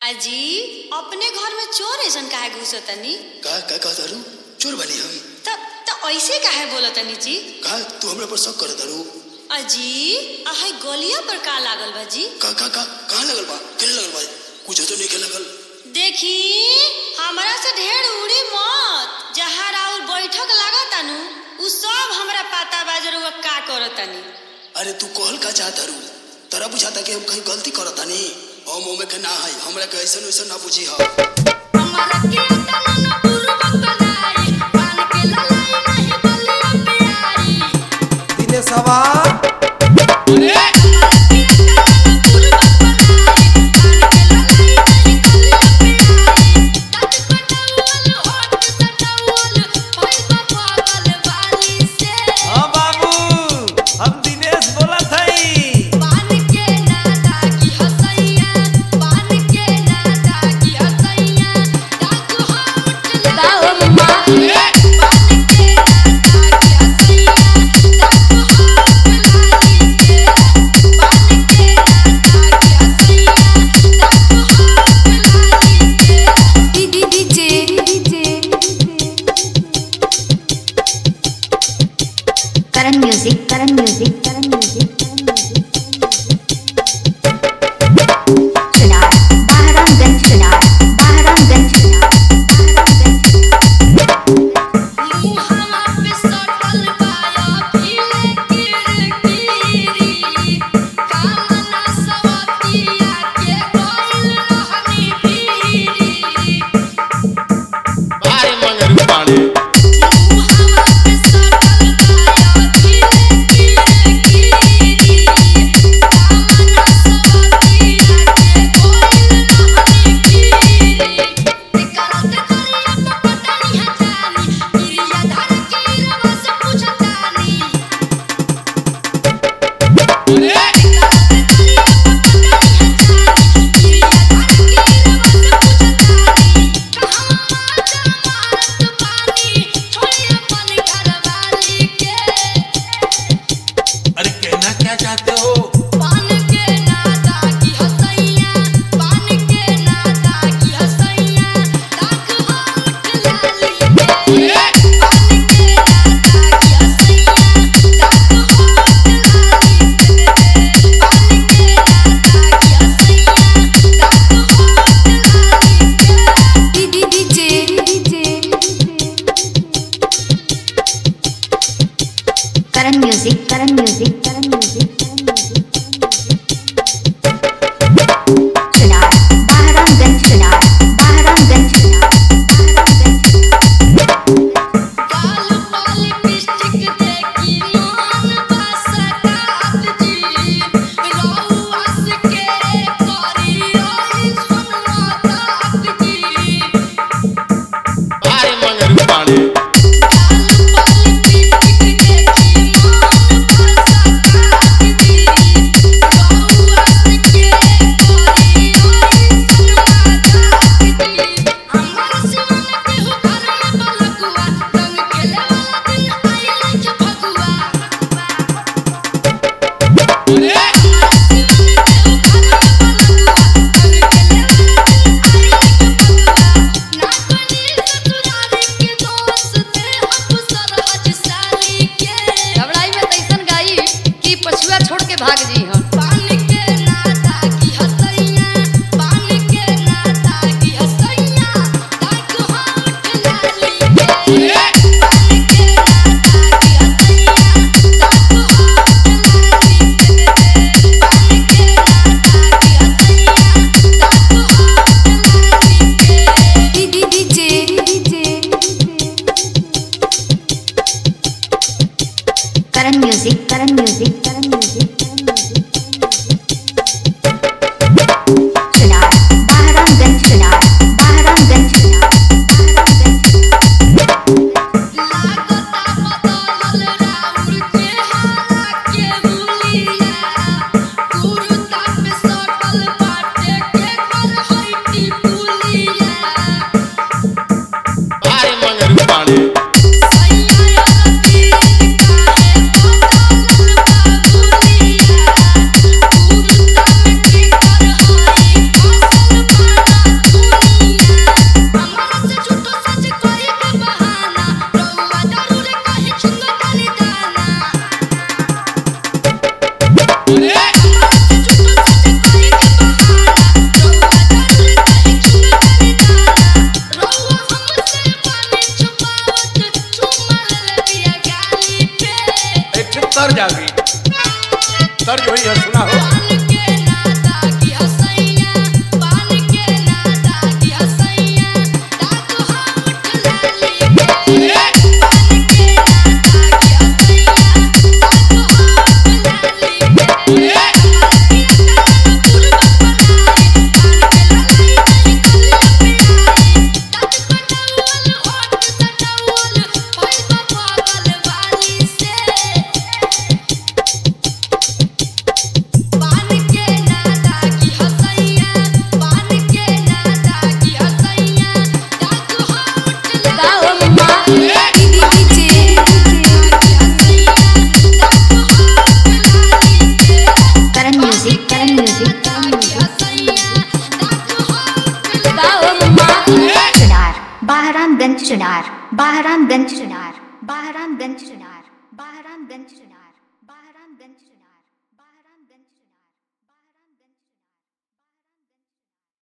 अजी अपने घर में चोर ऐसन काहे घुसतनी का का का दारू चोर बनी हम त त ऐसे काहे बोलतनी जी का तू हमरा पर शक कर दारू अजी आहै गलिया पर का लागल बा जी का का का कहाँ लगल बा केने लगल बा कुछ तो नहीं के लगल देखी हमरा से ढेर उड़ी मत जहाँ राउर बैठक लागत नु उ सब हमरा पता बा जरुआ का करतनी अरे तू कहल का चाहत दारू तरा बुझाता कि हम कहीं गलती करतानी हम ओमे के ना है हमरा के ऐसन वैसन ना बुझी हा हमारा के तना न पूर्व कलाई पान के ललाई नहीं गलिया पे आई दिनेशवा हाँ बाबू हम दिनेश बोलत हई Thank you. कहानी हो सुना हो पान के नाता की हसैया पान के नाता की हसैया दांत होठ लाली के पान के नाता की हसैया दांत होठ लाली के कमर की तन पूर्व बनाई पान के ललाई नहीं कली पिलाई दांत कटौल होठ सटौल पैसा पागल वाली से पान के नाता की हसैया पान के नाता की हसैया दांत होठ गाओ लाली मम्मा DJ Karan music Karan music Karan music गाओ मम्मा चुनार बहरामगंज चुनार बहरामगंज चुनार बहरामगंज चुनार बहरामगंज चुनार बहरामगंज चुनार